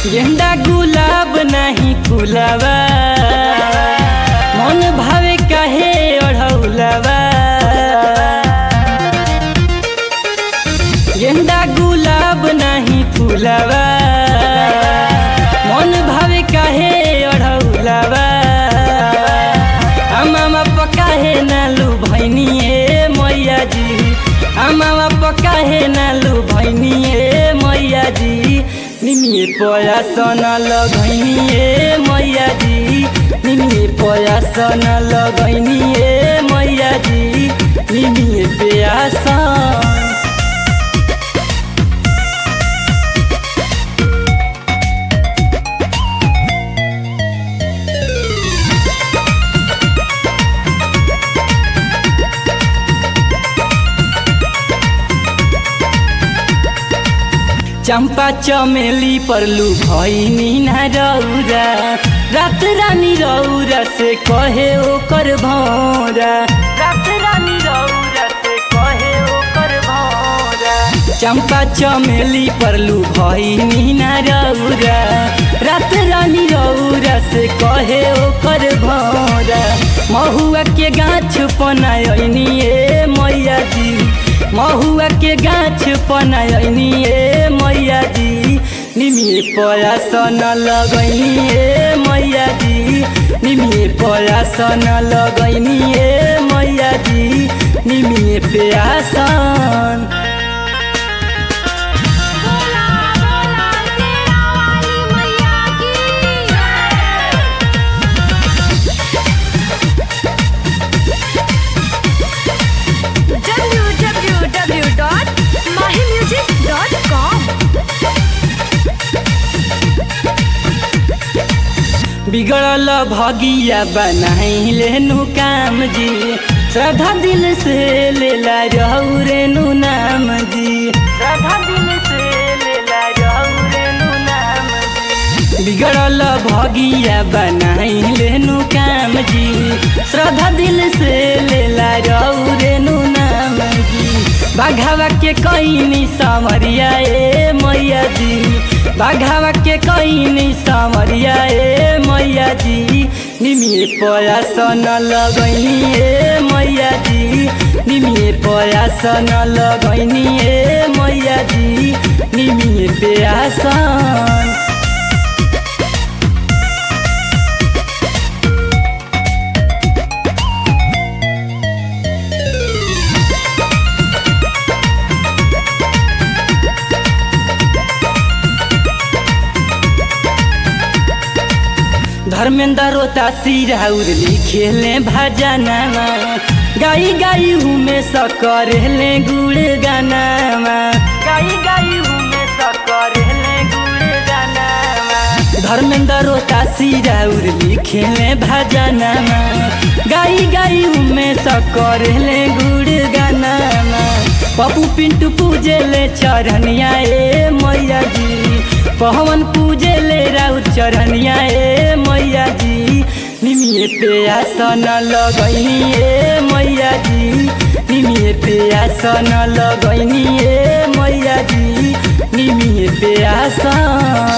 गेंदा गुलाब नहीं फुलावा मन भावे काहे ओढ़ौलावा गेंदा गुलाब नहीं फुलावा मन भावे काहे ओढ़ौलावा आमामा पकाहे नालू भैनिए मैया जी आमामा पकाहे नालू भैनिए मैया जी निमिए पया सन लगैनिए मैया जी निमिए पया सन लगैनिए मैया जी निमिए प्यासन चंपा चमेली परलू भैनी ना रौरा रात रानी रौरा से कहे ओकर भौरा रात रानी रौरा से कहे ओकर भौरा चंपा चमेली परलू भैनी ना रौरा रात रानी रौरा से कहे ओकर भौरा महुआ के गाछ पनायनी ए मैया जी महुआ के गाछ पनायनी ए मैया जी निमिए पया सन लगैनी ए मैया जी निमिए पया सन लगैनी ए मैया जी निमिए प्यासन बोला बोला तेरा वाली मैया की www.mahimusic.com बिगड़ल भगिया बनाइले नु काम जी श्रद्धा दिल से लेला रहू रेनु नाम जी श्रद्धा दिल से लेला रहू रेनु नाम जी बिगड़ल भगिया बनाइले नु काम जी श्रद्धा दिल से लेला रहू रेनु नाम जी बाघावा के कैनी समरिया ए मैया जी बाघावा के कैनी समरिया ए मैया जी निमिए पया सन लगैनी ए मैया जी निमिए पया सन लगैनी ए मैया जी निमिए प्यासन धर्मेंद्र रोता सिराउर लिखेले भजनमा गाई गाई हुमे सकरेले गुड़ गानामा गाई गाई हुमे सकरेले गुड़ गानामा धर्मेंद्र रोता सिराउर लिखेले भजनमा गाई गाई हुमे सकरेले गुड़ गानामा पप्पू पिंटू पूजेले चरनिया ए मैया जी पवन पूजेले राउर चरनिया ए मैया जी निमिए प्यासन लगैनी ए मैया जी निमिए प्यासन लगैनी ए मैया जी निमिए प्यासन